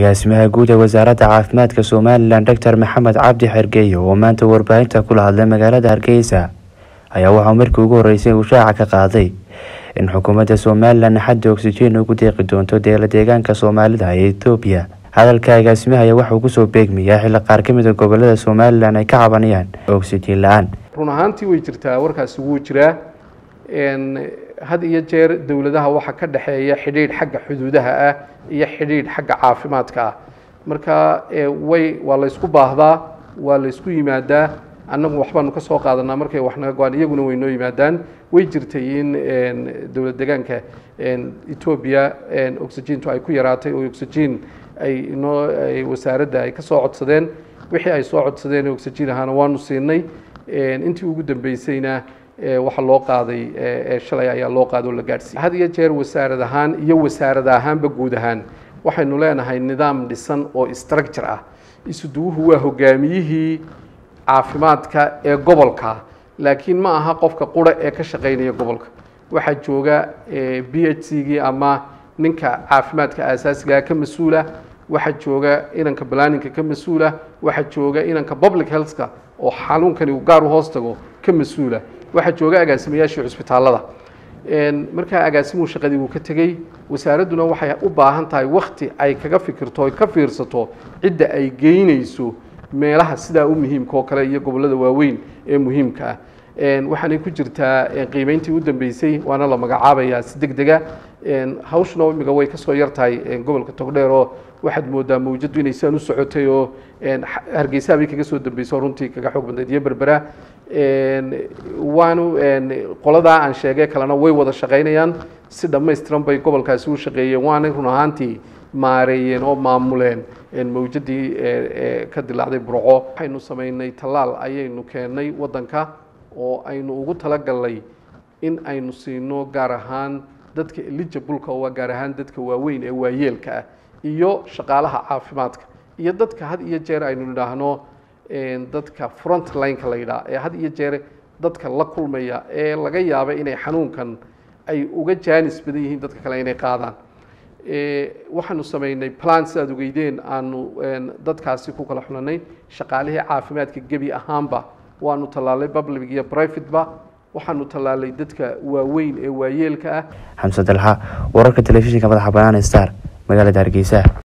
agaasimaha guud ee wasaaradda caafimaadka somalilan doctor maxamed cabdi xergeeye oo maanta warbaahinta kula hadlay magaalada hargeysa ayaa waxaa markii ugu horeysay uu shaaca ka qaaday in xukuumadda somalilan xadda oksijiin ugu deeqi doonto deela deegaanka soomaalida ee etoobiya hadalka agaasimaha ayaa waxauu kusoo beegmayaa xilli qaar ka mida gobolada somalilan ay ka cabanayaan oksijiin la-aan run ahaantii way jirtaa warkaasi wuu jiraa had iyo jeer dowladaha waxaa ka dhexeeya xidhiidh xagga xuduudaha ah iyo xidhiidh xagga caafimaadka ah marka way waa laysku baahdaa waa laysku yimaadaa annagu waxbaanu ka soo qaadanaa markay wax naga go-aan iyaguna way noo yimaadaan way jirtay in dowlad deegaanka etoobiya oxygentu ay ku yaraatay oo oxygen ay inoo wasaaradda ay ka soo codsadeen wixii ay soo codsadeen oxygen ahaana waanu siinay intii ugu dambeysayna waxa loo qaaday shalay ayaa loo qaaday oo la gaadhsiiyey had iyo jeer wasaarad ahaan iyo wasaarad ahaanba guud ahaan waxaynu leenahay nidaam dhisan oo structure ah isuduwuhu waa hogaamiyihii caafimaadka ee gobolka laakiin ma aha qofka qura ee ka shaqaynaya gobolka waxaa jooga b h c gii ama ninka caafimaadka aasaasigaa ka mas-uula waxaa jooga inanka balaninka ka mas-uula waxaa jooga inanka public healthka oo xanuunkani uu gaar u hoos tago ka mas-uula waxaa jooga agaasimayaashii cusbitaallada markaa agaasimuhu shaqadii wuu ka tegey wasaaradduna waxay u baahan tahay wakti ay kaga fikirto oy ka fiirsato cidda ay geynayso meelaha sidaa u muhiimka oo kale iyo gobollada waaweyn ee muhiimka ah waxaanay ku jirtaa qiimeyntii u dambeysay waana la magacaabayaa si deg dega hawshuna imiga way kasoo yartahay gobolka togdheer oo waxaad moodaa mawjadu inay sidan u socotay oo hargeysaha bay kaga soo dambeysay oo runtii kaga xoog badnayd iyo berbera waanu qoladaa aan sheegay kalena way wada shaqaynayaan si dhammaystiran bay gobolkaasi u shaqeeyeen waanay run ahaantii maareeyeen oo maamuleen mawjadii ka dilaacday burco waxaynu samaynay tallaal ayaynu keennay waddanka oo aynu ugu talagalnay in aynu siino gaar ahaan dadka eligibleka waa gaar ahaan dadka waaweyn ee waayeelka ah iyo shaqaalaha caafimaadka iyo dadka had iyo jeer aynu nidhaahno dadka front lineka la yidhaha ee had iyo jeer dadka la kulmaya ee laga yaaba inay xanuunkan ay uga jaanis badan yihiin dadka kale inay qaadaan waxaanu samaynay plan sidaad ogeydeen aanu dadkaasi ku kala xulanay shaqaalihii caafimaadka gebi ahaanba waanu tallaalay public iyo privateba waxaanu tallaalay dadka waaweyn ee waayeelka ah xamse dalxa wararka telefishinka madaxa banaan star magaalada hargeysa